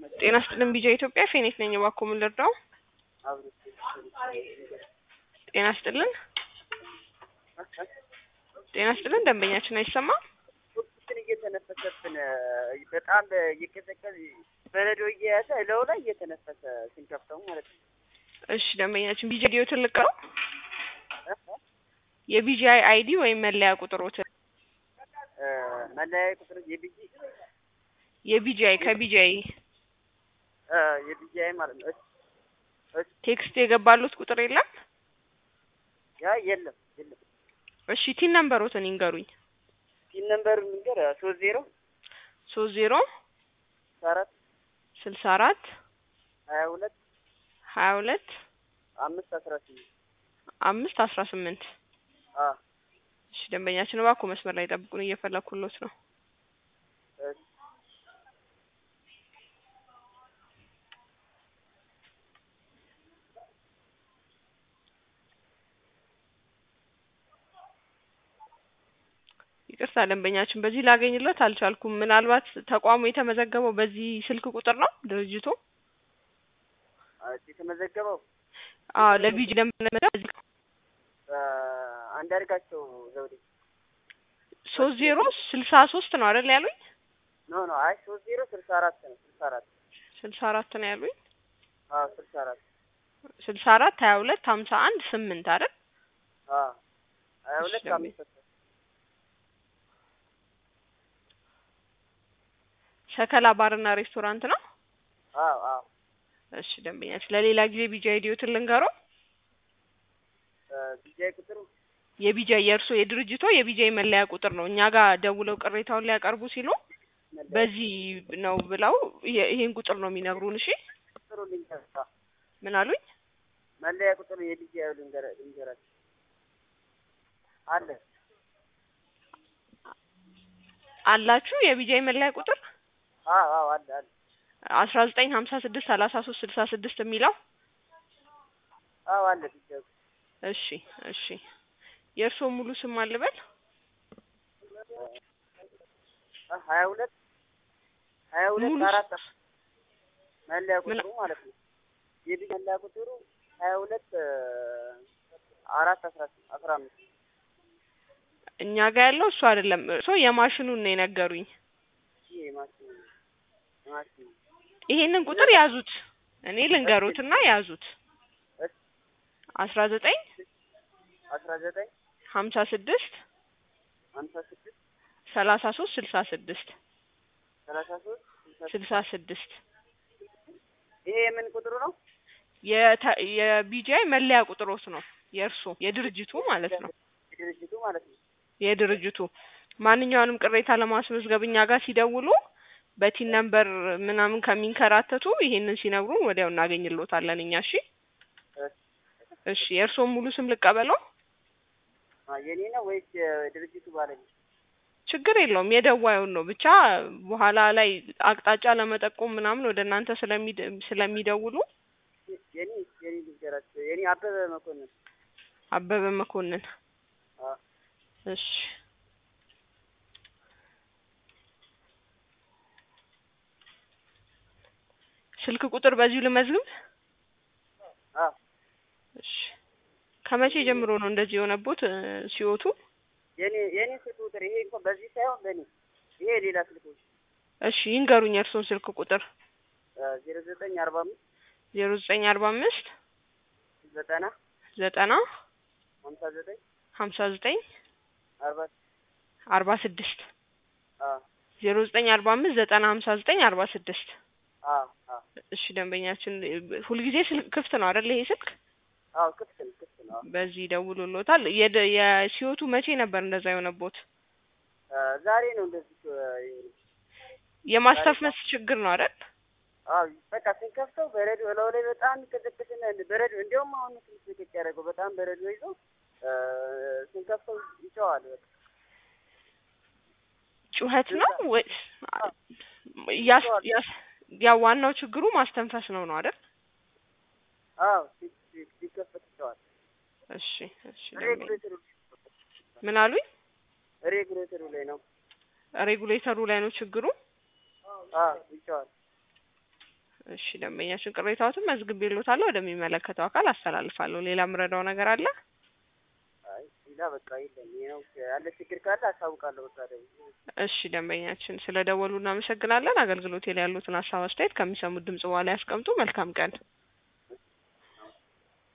ጤና ይስጥልን ቢጃ ኢትዮጵያ ፌኔት ነኝ። እባክዎ ምን ልርዳው? ጤና ይስጥልን ጤና ይስጥልን ደንበኛችን አይሰማም? ቱርክን እየተነፈሰብን በጣም እየቀዘቀዝ በረዶ እየያዘ እለው ላይ እየተነፈሰ ስንከፍተው ማለት ነው። እሺ ደንበኛችን ቢጃ ዲዮ ትልቅ ነው። የቢጂአይ አይዲ ወይም መለያ ቁጥሮትን መለያ ቁጥር የቢጂ የቢጂአይ ከቢጂአይ የቢጂአይ ማለት ነው። እሺ ቴክስት የገባሉት ቁጥር የለም? ያ የለም የለም። እሺ ቲን ነምበሮትን ይንገሩኝ። ፒን ነምበር ምንገር ሶስት ዜሮ ሶስት ዜሮ አራት ስልሳ አራት ሀያ ሁለት ሀያ ሁለት አምስት አስራ ስምንት አምስት አስራ ስምንት አ እሺ ደንበኛችን እባክዎ መስመር ላይ ጠብቁን፣ እየፈለኩሎት ነው። እሺ ይቅርታ ደንበኛችን በዚህ ላገኝለት አልቻልኩም። ምናልባት ተቋሙ የተመዘገበው በዚህ ስልክ ቁጥር ነው ድርጅቱ? የተመዘገበው አዎ ለቢጂ ደንበኛ በዚህ አንዳርጋቸው ዘውዴ ሶስት ዜሮ ስልሳ ሶስት ነው አይደል ያሉኝ? ኖ ኖ አይ ሶስት ዜሮ ስልሳ አራት ነው ስልሳ አራት ስልሳ አራት ነው ያሉኝ። አዎ ስልሳ አራት ስልሳ አራት ሀያ ሁለት ሀምሳ አንድ ስምንት አይደል? አዎ ሀያ ሁለት እሺ፣ አምስት ሸከላ ባርና ሬስቶራንት ነው። አዎ አዎ እሺ ደንበኛችን ለሌላ ጊዜ ቢጂ አይዲዮትን ልንገረው። ቢጃይ ቁጥሩ የቢጃይ የእርሶ የድርጅቶ የቢጃይ መለያ ቁጥር ነው። እኛ ጋር ደውለው ቅሬታውን ሊያቀርቡ ሲሉ በዚህ ነው ብለው ይ- ይሄን ቁጥር ነው የሚነግሩን። እሺ ቁጥሩ ልንገር ምን አሉኝ? መለያ ቁጥሩ የቢጃይ ልንገር ልንገራችሁ አለ አላችሁ የቢጃይ መለያ ቁጥር አዎ አዎ አለ አለ አስራ ዘጠኝ ሀምሳ ስድስት ሰላሳ ሶስት ስልሳ ስድስት የሚለው አዎ አለ ቢጃይ እሺ እሺ የእርስዎ ሙሉ ስም አልበል? ሀያ ሁለት ሀያ ሁለት ሙሉ አራት መለያ ምን- ቁጥሩ ማለት ነው። የቢጃይ መለያ ቁጥሩ ሀያ ሁለት አራት አስራ ስምንት አስራ አምስት እኛ ጋር ያለው እሱ አይደለም። እርሶ የማሽኑን ነው የነገሩኝ። ይሄ የማሽን የማሽን ይሄንን ቁጥር ያዙት። እኔ ልንገሩትና ያዙት። እሺ አስራ ዘጠኝ አስራ ዘጠኝ ሀምሳ ስድስት ሀምሳ ስድስት ሰላሳ ሶስት ስልሳ ስድስት ሰላሳ ሶስት ስልሳ ስልሳ ስድስት ይሄ የምን ቁጥሩ ነው? የተ- የቢጂአይ መለያ ቁጥሮት ነው የእርሶ የድርጅቱ ማለት ነው። የድርጅቱ ማለት ነው። የድርጅቱ ማንኛውንም ቅሬታ ለማስመዝገብ እኛ ጋር ሲደውሉ በቲን ነምበር ምናምን ከሚንከራተቱ ይሄንን ሲነግሩን ወዲያው እናገኝሎታለን እኛ። እሺ እሺ የእርስዎን ሙሉ ስም ልቀበለው? አ የኔ ነው ወይስ የድርጅቱ ባለቤት? ችግር የለውም የደዋዩን ነው ብቻ በኋላ ላይ አቅጣጫ ለመጠቆም ምናምን ወደ እናንተ ስለሚደ ስለሚደውሉ የኔ የኔ ልንገራቸው የኔ አበበ መኮንን አበበ መኮንን አ እሺ ስልክ ቁጥር በዚሁ ልመዝግብ? አ እሺ ከመቼ ጀምሮ ነው እንደዚህ የሆነቦት እ ሲወቱ? የኔ የኔ ስልክ ቁጥር ይሄ እንኳን በዚህ ሳይሆን በኔ ይሄ ሌላ ስልኮች እሺ ይንገሩኝ የእርስዎን ስልክ ቁጥር። ዜሮ ዘጠኝ አርባ አምስት ዜሮ ዘጠኝ አርባ አምስት ዘጠና ዘጠና ሀምሳ ዘጠኝ ሀምሳ ዘጠኝ አርባ አርባ ስድስት አ ዜሮ ዘጠኝ አርባ አምስት ዘጠና ሀምሳ ዘጠኝ አርባ ስድስት አ አ እሺ ደንበኛችን እ ሁልጊዜ ስልክ ክፍት ነው አይደል ይሄ ስልክ? አዎ ክፍት ነው ክፍት ነው። በዚህ ይደውሉሎታል። የደ የሲወቱ መቼ ነበር እንደዛ የሆነቦት? አ ዛሬ ነው እንደዚህ የሆነ የማስተፍመስ ችግር ነው አይደል? አዎ በቃ ስንከፍተው በረዶ እላው ላይ በጣም ይቀዘቅዝና በረዶ እንዲያውም አሁን ትንሽ ልቅቅ ያደረገው በጣም በረዶ ይዞ እ ስንከፍተው ይጨዋል በቃ ጩኸት ነው ወይስ ያስ ያስ ያው ዋናው ችግሩ ማስተንፈስ ነው ነው አይደል? አዎ ሲ- ሲ- ሲከፈት ይጨዋል። እሺ እሺ ደንበኛ ሬጉሌተሩ ምን አሉኝ? ሬጉሌተሩ ላይ ነው። ሬጉሌተሩ ላይ ነው ችግሩ። አዎ ይጨዋል። እሺ ደንበኛችን ቅሬታዎትን መዝግቤልዎታለሁ ወደሚመለከተው አካል አስተላልፋለሁ። ሌላ የምረዳው ነገር አለ? አይ ሌላ በቃ የለም። ይሄ ነው ያለ ችግር ካለ አሳውቃለሁ። በቃ ደግሞ እሺ ደንበኛችን ስለ ደወሉ እናመሰግናለን። አገልግሎቴ ላይ ያሉትን ሀሳብ አስተያየት ከሚሰሙት ድምጽ በኋላ ያስቀምጡ። መልካም ቀን